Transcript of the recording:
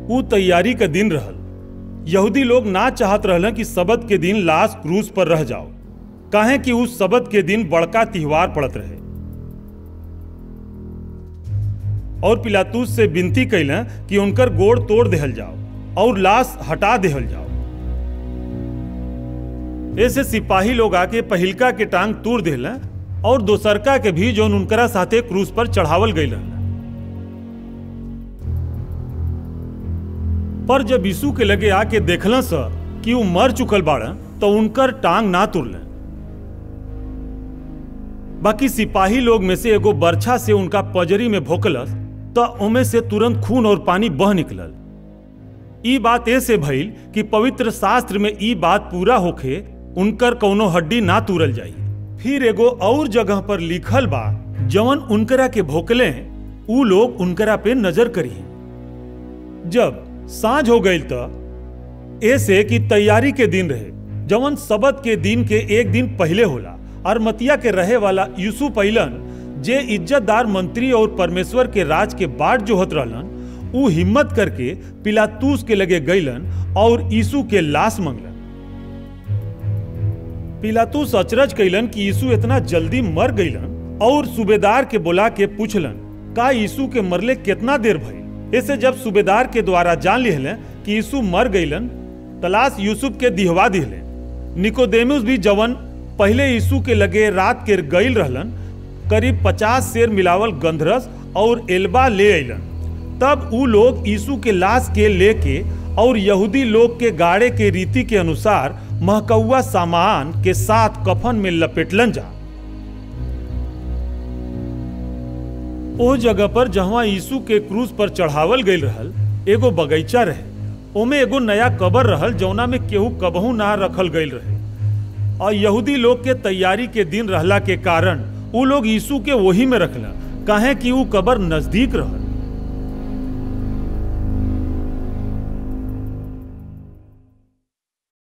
ऊ तैयारी का दिन रहल यहूदी लोग ना चाहत रहल कि सबत के दिन लाश क्रूज पर रह जाओ काहे कि उस सबत के दिन बड़का त्योहार पड़त रहे और पिलातूस से विनती कैलें कि उनकर गोड़ तोड़ देहल जाओ और लाश हटा देहल जाओ ऐसे सिपाही लोग आके पहिलका के टांग तोड़ देहलें और दोसरका के भी जो उनकरा साथे क्रूज पर चढ़ावल गई रहल पर जब यीशु के लगे आके देखल स कि वो मर चुकल बाड़न तो उनकर टांग ना तुरलें बाकी सिपाही लोग में से एगो बर्छा से उनका पजरी में भोकलस तो उमे से तुरंत खून और पानी बह निकलल ई बात ऐसे भइल कि पवित्र शास्त्र में ई बात पूरा होखे उनकर कौनो हड्डी ना तूरल जाई फिर एगो और जगह पर लिखल बा जवन उनकरा के भोकले ऊ लोग उनकरा पे नजर करी जब सांझ हो गई तो ऐसे कि तैयारी के दिन रहे जवन सबत के दिन के एक दिन पहले होला अरमतिया के रहे वाला यूसुफ अइलन जे इज्जतदार मंत्री और परमेश्वर के राज के बाट जोहत रहलन ऊ हिम्मत करके पिलातूस के लगे गईलन और यीशु के लाश मंगलन पिलातूस अचरज कैलन कि यीशु इतना जल्दी मर गईलन और सूबेदार के बुला के पूछलन का यीशु के मरले कितना देर भइल ऐसे जब सूबेदार के द्वारा जान लिहले कि यीशु मर गईलन तलाश यूसुफ के दिहवा दिहले निकोदेमुस भी जवन पहले यीशु के लगे रात के गईल रहलन करीब पचास शेर मिलावल गंधरस और एल्बा ले अलन तब ऊ लोग यीशु के लाश के लेके और यहूदी लोग के गाड़े के रीति के अनुसार महकौआ सामान के साथ कफन में लपेटलन जा ओ जगह पर जहां यीशु के क्रूज पर चढ़ावल गईल रहल एगो बगीचा रहे ओमे एगो नया कबर रहल जौना में केहू कबहू ना रखल गईल रहे और यहूदी लोग के तैयारी के दिन रहला के कारण ऊ लोग यीशु के वही में रखला काहे कि ऊ कबर नजदीक रहल